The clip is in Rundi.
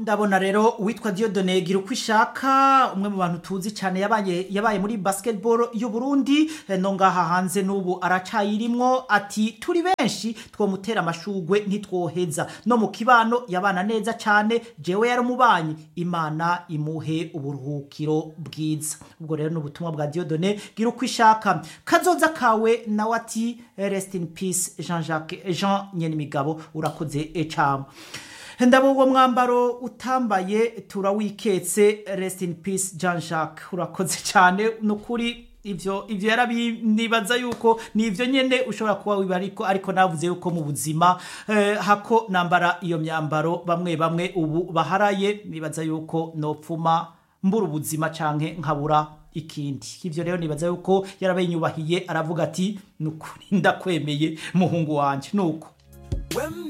ndabona rero uwitwa Dieudonne gira uko ishaka umwe mu bantu tuzi cyane yabaye yabaye muri basketball y'u Burundi eh, no ngaha hanze n'ubu aracayirimwo ati turi benshi twomutera amashugwe ntitwoheza no mu kibano yabana neza cyane jewe yaramubanyi imana imuhe uburuhukiro bwiza ubwo rero n'ubutumwa bwa Dieudonne gira uko ishaka kazoza kawe nawe ati rest in peace Jean Jacques Jean Nyenimigabo urakoze ecama ndabo uwo mwambaro utambaye turawiketse rest in peace Jean Jacques urakoze cyane nukuri ivyo ivyo yarabinibaza yuko ni ivyo nyene ushobora kuba wiba ariko ariko navuze yuko mu buzima eh, hako nambara iyo myambaro bamwe bamwe ubu baharaye nibaza yuko nopfuma mbura ubuzima canke nkabura ikindi ivyo rero nibaza yuko yarabayinyubahiye aravuga ati nukuri ndakwemeye muhungu wanje nuko